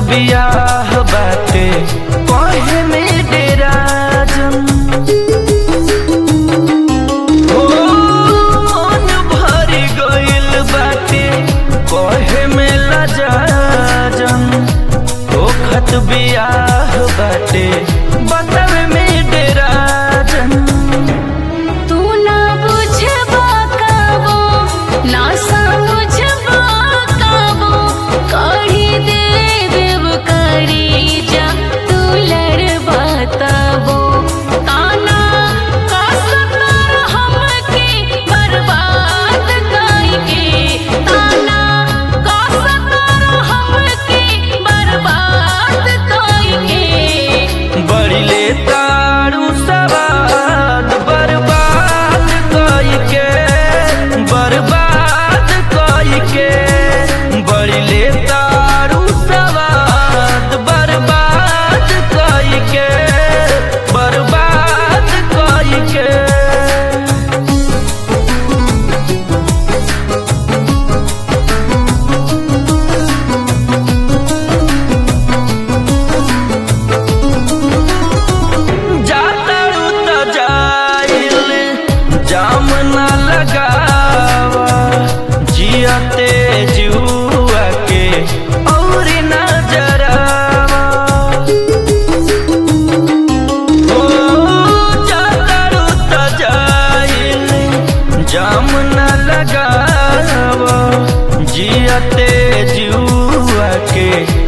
बियाह बाटे कहे में डेरा जम ओ मन भर गइल बाटे कहे में लजा जम ओखत बियाह बाटे बतावे में डेरा जम तू ना बुझबा काबो ना समझबा काबो कही दे देव करी जा तू लड़बा तबो ताना कसकर हमके बर्बाद करके ताना कसकर हमके बर्बाद करके बड़िले तारू सवाद बर्बाद कई के बर्बाद कई के बड़िले तारू सवाद बर्बाद कई के बर्बाद कई के जातारू त जाइल जाम न लगावा जियते जुआ के और न जरावा ओ जातारू त जाइल जाम न लगावा जियते जुआ के